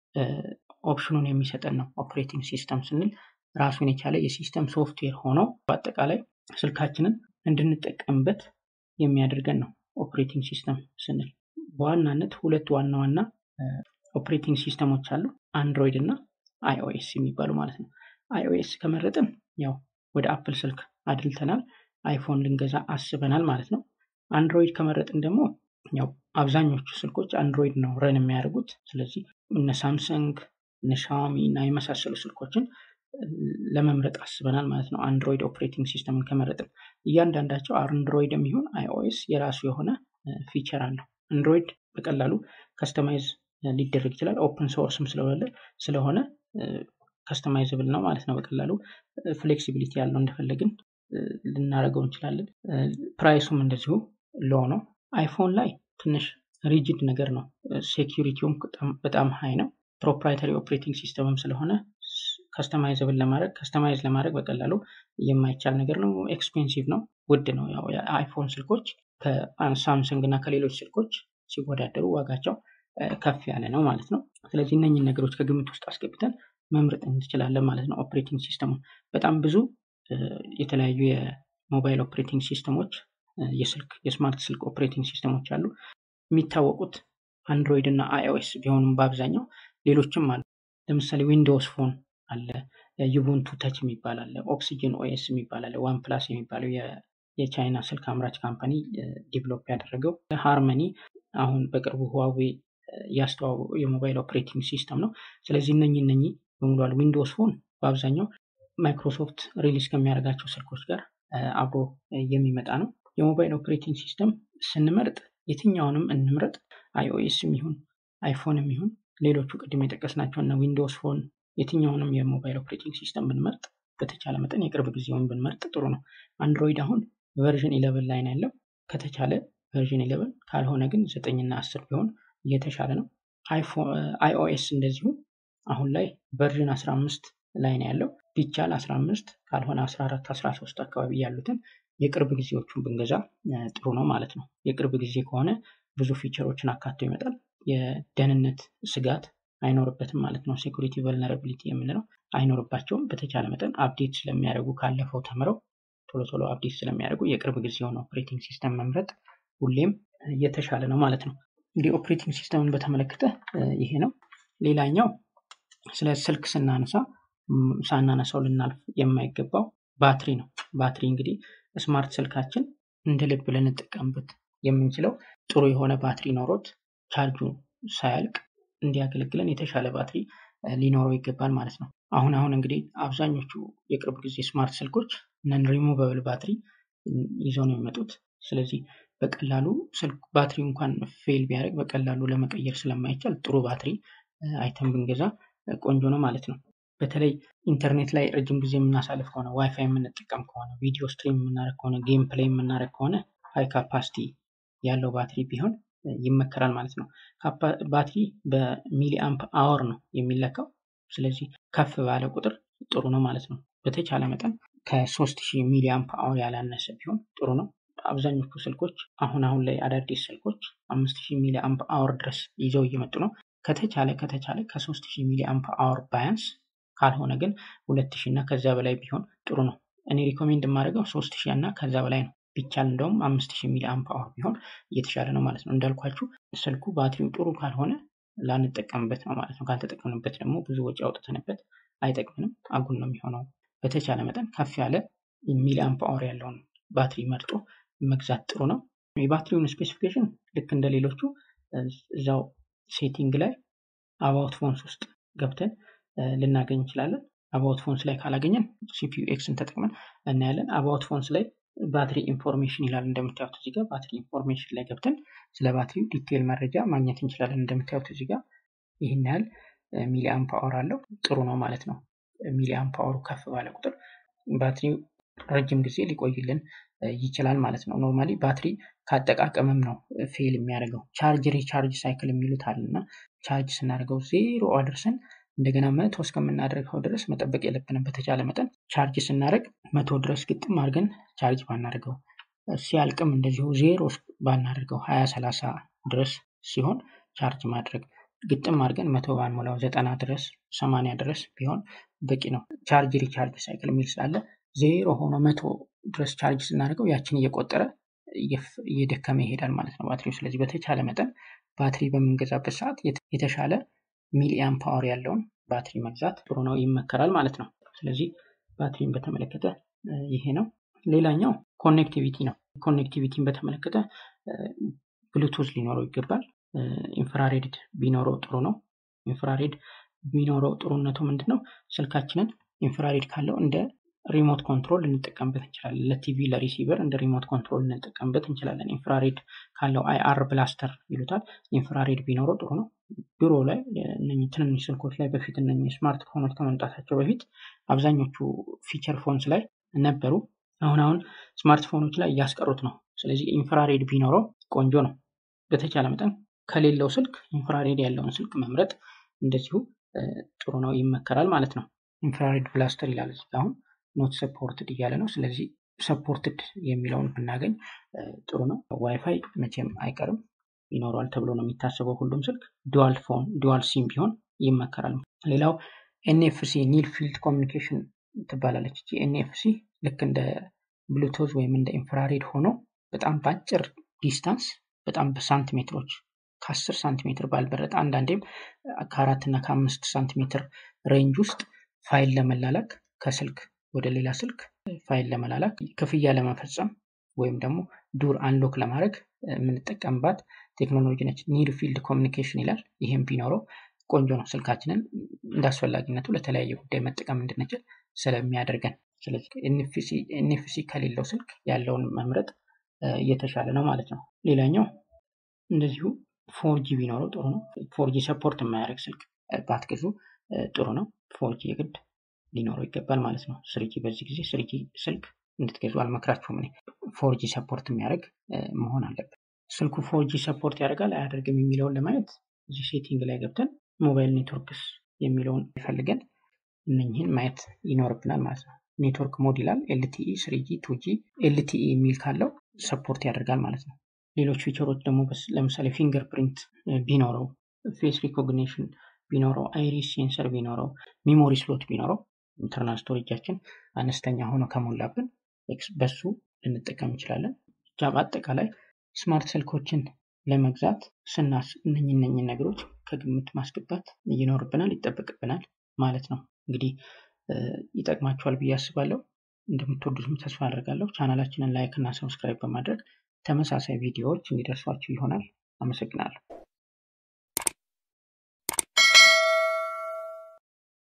ኦፕሽኑን የሚሰጠን ነው። ኦፕሬቲንግ ሲስተም ስንል ራሱን የቻለ የሲስተም ሶፍትዌር ሆኖ በአጠቃላይ ስልካችንን እንድንጠቀምበት የሚያደርገን ነው። ኦፕሬቲንግ ሲስተም ስንል በዋናነት ሁለት ዋና ዋና ኦፕሬቲንግ ሲስተሞች አሉ፣ አንድሮይድ እና አይኦኤስ የሚባሉ ማለት ነው። አይኦኤስ ከመረጥን ያው ወደ አፕል ስልክ አድልተናል፣ አይፎን ልንገዛ አስበናል ማለት ነው። አንድሮይድ ከመረጥን ደግሞ ያው አብዛኞቹ ስልኮች አንድሮይድ ነው ረን የሚያደርጉት። ስለዚህ እነ ሳምሰንግ እነ ሻዋሚ እና የመሳሰሉ ስልኮችን ለመምረጥ አስበናል ማለት ነው። አንድሮይድ ኦፕሬቲንግ ሲስተምን ከመረጥን እያንዳንዳቸው አንድሮይድ የሚሆን አይኦኤስ የራሱ የሆነ ፊቸር አለው። አንድሮይድ በቀላሉ ከስተማይዝ ሊደረግ ይችላል። ኦፕን ሶርስም ስለሆነ ስለሆነ ከስተማይዝብል ነው ማለት ነው። በቀላሉ ፍሌክሲቢሊቲ ያለው እንደፈለግን ልናደርገው እንችላለን። ፕራይሱም እንደዚሁ ሎ ነው። አይፎን ላይ ትንሽ ሪጅድ ነገር ነው። ሴኪሪቲውም በጣም ሀይ ነው። ፕሮፕራይተሪ ኦፕሬቲንግ ሲስተምም ስለሆነ ከስተማይዝብል ለማድረግ ከስተማይዝ ለማድረግ በቀላሉ የማይቻል ነገር ነው። ኤክስፔንሲቭ ነው፣ ውድ ነው። ያው የአይፎን ስልኮች ከሳምሰንግ እና ከሌሎች ስልኮች ሲወዳደሩ ዋጋቸው ከፍ ያለ ነው ማለት ነው። ስለዚህ እነኝን ነገሮች ከግምት ውስጥ አስገብተን መምረጥ እንችላለን ማለት ነው። ኦፕሬቲንግ ሲስተሙን በጣም ብዙ የተለያዩ የሞባይል ኦፕሬቲንግ ሲስተሞች የስልክ የስማርት ስልክ ኦፕሬቲንግ ሲስተሞች አሉ። የሚታወቁት አንድሮይድ እና አይኦኤስ ቢሆኑም በአብዛኛው ሌሎችም አሉ። ለምሳሌ ዊንዶውስ ፎን አለ፣ ዩቡንቱ ተች የሚባል አለ፣ ኦክሲጅን ኦኤስ የሚባል አለ፣ ዋን ፕላስ የሚባለው የቻይና ስልክ አምራች ካምፓኒ ዲቨሎፕ ያደረገው ሃርመኒ አሁን በቅርቡ ህዋዌ ያስተዋወቀው የሞባይል ኦፕሬቲንግ ሲስተም ነው። ስለዚህ እነኚህ እነኚህ በሙሉ አሉ። ዊንዶውስ ፎን በአብዛኛው ማይክሮሶፍት ሪሊዝ ከሚያደርጋቸው ስልኮች ጋር አብሮ የሚመጣ ነው። የሞባይል ኦፕሬቲንግ ሲስተም ስንመርጥ የትኛውንም እንምረጥ፣ አይኦኤስም ይሁን አይፎንም ይሁን ሌሎቹ ቅድም የጠቀስናቸው እና ዊንዶውስ ፎን የትኛውንም የሞባይል ኦፕሬቲንግ ሲስተም ብንመርጥ በተቻለ መጠን የቅርብ ጊዜውን ብንመርጥ ጥሩ ነው። አንድሮይድ አሁን ቨርዥን ኢለቨን ላይ ነው ያለው። ከተቻለ ቨርዥን ኢለቨን ካልሆነ ግን ዘጠኝና አስር ቢሆን እየተሻለ ነው። አይኦኤስ እንደዚሁ አሁን ላይ ቨርዥን 15 ላይ ነው ያለው። ቢቻል 15 ካልሆነ 14 13 አካባቢ ያሉትን የቅርብ ጊዜዎቹን ብንገዛ ጥሩ ነው ማለት ነው። የቅርብ ጊዜ ከሆነ ብዙ ፊቸሮችን አካቶ ይመጣል። የደህንነት ስጋት አይኖርበትም ማለት ነው። ሴኩሪቲ ቨልነራቢሊቲ የምንለው አይኖርባቸውም። በተቻለ መጠን አፕዴት ስለሚያደርጉ ካለፈው ተምረው ቶሎ ቶሎ አፕዴት ስለሚያደርጉ የቅርብ ጊዜውን ኦፕሬቲንግ ሲስተም መምረጥ ሁሌም የተሻለ ነው ማለት ነው። እንግዲህ ኦፕሬቲንግ ሲስተምን በተመለከተ ይሄ ነው። ሌላኛው ስለ ስልክ ስናነሳ ሳናነሳው ልናልፍ የማይገባው ባትሪ ነው። ባትሪ እንግዲህ ስማርት ስልካችን እንደ ልብ ልንጠቀምበት የምንችለው ጥሩ የሆነ ባትሪ ኖሮት ቻርጁ ሳያልቅ እንዲያገለግለን የተሻለ ባትሪ ሊኖረው ይገባል ማለት ነው። አሁን አሁን እንግዲህ አብዛኞቹ የቅርብ ጊዜ ስማርት ስልኮች ነን ሪሙቨብል ባትሪ ይዘው ነው የሚመጡት። ስለዚህ በቀላሉ ስልክ ባትሪ እንኳን ፌል ቢያደርግ በቀላሉ ለመቀየር ስለማይቻል ጥሩ ባትሪ አይተን ብንገዛ ቆንጆ ነው ማለት ነው። በተለይ ኢንተርኔት ላይ ረጅም ጊዜ የምናሳልፍ ከሆነ ዋይፋይ የምንጠቀም ከሆነ ቪዲዮ ስትሪም የምናደርግ ከሆነ ጌም ፕሌይ የምናደርግ ከሆነ ሃይ ካፓሲቲ ያለው ባትሪ ቢሆን ይመከራል ማለት ነው። ባትሪ በሚሊ አምፕ አወር ነው የሚለካው። ስለዚህ ከፍ ባለ ቁጥር ጥሩ ነው ማለት ነው። በተቻለ መጠን ከ3000 ሚሊ አምፕ አወር ያላነሰ ቢሆን ጥሩ ነው። አብዛኞቹ ስልኮች አሁን አሁን ላይ አዳዲስ ስልኮች 5000 ሚሊ አምፕ አወር ድረስ ይዘው እየመጡ ነው። ከተቻለ ከተቻለ ከ3000 ሚሊ አምፕ አወር ባያንስ ካልሆነ ግን 2000 እና ከዛ በላይ ቢሆን ጥሩ ነው። እኔ ሪኮሜንድ የማደርገው 3000 እና ከዛ በላይ ነው። ቢቻል እንደውም 5000 ሚሊ አምፕ አወር ቢሆን እየተሻለ ነው ማለት ነው። እንዳልኳችሁ ስልኩ ባትሪው ጥሩ ካልሆነ ላንጠቀምበት ነው ማለት ነው። ካልተጠቀምንበት ደግሞ ብዙ ወጪ አውጥተንበት አይጠቅምንም፣ አጉል ነው የሚሆነው። በተቻለ መጠን ከፍ ያለ ሚሊ አምፕ አወር ያለውን ባትሪ መርጦ መግዛት ጥሩ ነው። የባትሪውን ስፔሲፊኬሽን ልክ እንደ ሌሎቹ እዛው ሴቲንግ ላይ አባውት ፎንስ ውስጥ ገብተን ልናገኝ እንችላለን። አባውት ፎንስ ላይ ካላገኘን ሲፒዩ ኤክስን ተጠቅመን እናያለን። አባውት ፎንስ ላይ ባትሪ ኢንፎርሜሽን ይላል። እንደምታዩት እዚህ ጋር ባትሪ ኢንፎርሜሽን ላይ ገብተን ስለ ባትሪው ዲቴል መረጃ ማግኘት እንችላለን። እንደምታዩት እዚህ ጋር ይህን ያህል ሚሊ አምፕ አወር አለው። ጥሩ ነው ማለት ነው። ሚሊ አምፕ አወሩ ከፍ ባለ ቁጥር ባትሪው ረጅም ጊዜ ሊቆይልን ይችላል ማለት ነው። ኖርማሊ ባትሪ ካጠቃቀምም ነው ፌል የሚያደርገው። ቻርጅ ሪቻርጅ ሳይክል የሚሉት አለ እና ቻርጅ ስናደርገው ዜሮ አድርሰን እንደገና መቶ እስከምናደርገው ድረስ መጠበቅ የለብንም። በተቻለ መጠን ቻርጅ ስናደርግ መቶ ድረስ ግጥም አድርገን ቻርጅ ባናደርገው፣ ሲያልቅም እንደዚሁ ዜሮ ባናደርገው፣ ሀያ ሰላሳ ድረስ ሲሆን ቻርጅ ማድረግ ግጥም አድርገን መቶ ባንሞላው ዘጠና ድረስ ሰማንያ ድረስ ቢሆን በቂ ነው። ቻርጅ ሪቻርጅ ሳይክል የሚል ስላለ ዜሮ ሆኖ መቶ ድረስ ቻርጅ ስናደርገው ያችን እየቆጠረ እየደከመ ይሄዳል ማለት ነው ባትሪው። ስለዚህ በተቻለ መጠን ባትሪ በምንገዛበት ሰዓት የተሻለ ሚሊአም ፓወር ያለውን ባትሪ መግዛት ጥሩ ነው፣ ይመከራል ማለት ነው። ስለዚህ ባትሪን በተመለከተ ይሄ ነው። ሌላኛው ኮኔክቲቪቲ ነው። ኮኔክቲቪቲን በተመለከተ ብሉቱዝ ሊኖረው ይገባል። ኢንፍራሬድ ቢኖረው ጥሩ ነው። ኢንፍራሬድ ቢኖረው ጥሩነቱ ምንድን ነው? ስልካችንን ኢንፍራሬድ ካለው እንደ ሪሞት ኮንትሮል ልንጠቀምበት እንችላለን። ለቲቪ ለሪሲቨር እንደ ሪሞት ኮንትሮል ልንጠቀምበት እንችላለን። ኢንፍራሬድ ካለው አይአር ብላስተር ይሉታል። ኢንፍራሬድ ቢኖረው ጥሩ ነው። ድሮ ላይ ትንንሽ ስልኮች ላይ በፊት እነ ስማርት ፎኖች ከመምጣታቸው በፊት አብዛኞቹ ፊቸር ፎንስ ላይ ነበሩ። አሁን አሁን ስማርት ፎኖች ላይ እያስቀሩት ነው። ስለዚህ ኢንፍራሬድ ቢኖረው ቆንጆ ነው። በተቻለ መጠን ከሌለው ስልክ ኢንፍራሬድ ያለውን ስልክ መምረጥ እንደዚሁ ጥሩ ነው፣ ይመከራል ማለት ነው። ኢንፍራሬድ ብላስተር ይላል እዚህ አሁን ኖት ሰፖርትድ እያለ ነው። ስለዚህ ሰፖርትድ የሚለውን ብናገኝ ጥሩ ነው። ዋይፋይ መቼም አይቀርም ይኖረዋል ተብሎ ነው የሚታሰበው ሁሉም ስልክ። ዱዋል ፎን ዱዋል ሲም ቢሆን ይመከራል። ሌላው ኤንኤፍሲ ኒር ፊልድ ኮሚኒኬሽን ትባላለች። እቺ ኤንኤፍሲ ልክ እንደ ብሉቱዝ ወይም እንደ ኢንፍራሬድ ሆኖ በጣም በአጭር ዲስታንስ በጣም በሳንቲሜትሮች ከአስር ሳንቲሜትር ባልበለጠ አንዳንዴም ከአራት እና ከአምስት ሳንቲሜትር ሬንጅ ውስጥ ፋይል ለመላላክ ከስልክ ወደ ሌላ ስልክ ፋይል ለመላላክ ክፍያ ለመፈጸም ወይም ደግሞ ዱር አንሎክ ለማድረግ የምንጠቀምባት ቴክኖሎጂ ነች። ኒር ፊልድ ኮሚኒኬሽን ይላል። ይህም ቢኖረው ቆንጆ ነው። ስልካችንን እንዳስፈላጊነቱ ለተለያየ ጉዳይ መጠቀም እንድንችል ስለሚያደርገን። ስለዚህ ኤንኤፍሲ ከሌለው ስልክ ያለውን መምረጥ እየተሻለ ነው ማለት ነው። ሌላኛው እንደዚሁ ፎርጂ ቢኖረው ጥሩ ነው። ፎርጂ ሰፖርት የማያደርግ ስልክ ባትገዙ ጥሩ ነው። ፎርጂ የግድ ሊኖረው ይገባል ማለት ነው። ስሪጂ በዚህ ጊዜ ስሪጂ ስልክ እንድትገዙ አልመክራችሁም። እኔ ፎርጂ ሰፖርት የሚያደርግ መሆን አለበት። ስልኩ ፎርጂ ሰፖርት ያደርጋል አያደርግም የሚለውን ለማየት እዚህ ሴቲንግ ላይ ገብተን ሞባይል ኔትወርክስ የሚለውን ፈልገን እነኝህን ማየት ይኖርብናል ማለት ነው። ኔትወርክ ሞድ ይላል። ኤልቲኢ ስሪጂ ቱጂ ኤልቲኢ የሚል ካለው ሰፖርት ያደርጋል ማለት ነው። ሌሎች ፊቸሮች ደግሞ ለምሳሌ ፊንገር ፕሪንት ቢኖረው፣ ፌስ ሪኮግኒሽን ቢኖረው፣ አይሪስ ሴንሰር ቢኖረው፣ ሚሞሪ ስሎት ቢኖረው ኢንተርናል ስቶሬጃችን አነስተኛ ሆኖ ከሞላብን በሱ ልንጠቀም እንችላለን። ብቻ በአጠቃላይ ስማርት ስልኮችን ለመግዛት ስናስብ እነኝ እነኝን ነገሮች ከግምት ማስገባት ይኖርብናል፣ ይጠበቅብናል ማለት ነው። እንግዲህ ይጠቅማችኋል ብዬ አስባለሁ። እንደምትወዱትም ተስፋ አደርጋለሁ። ቻናላችንን ላይክ እና ሰብስክራይብ በማድረግ ተመሳሳይ ቪዲዮዎች እንዲደርሷችሁ ይሆናል። አመሰግናለሁ።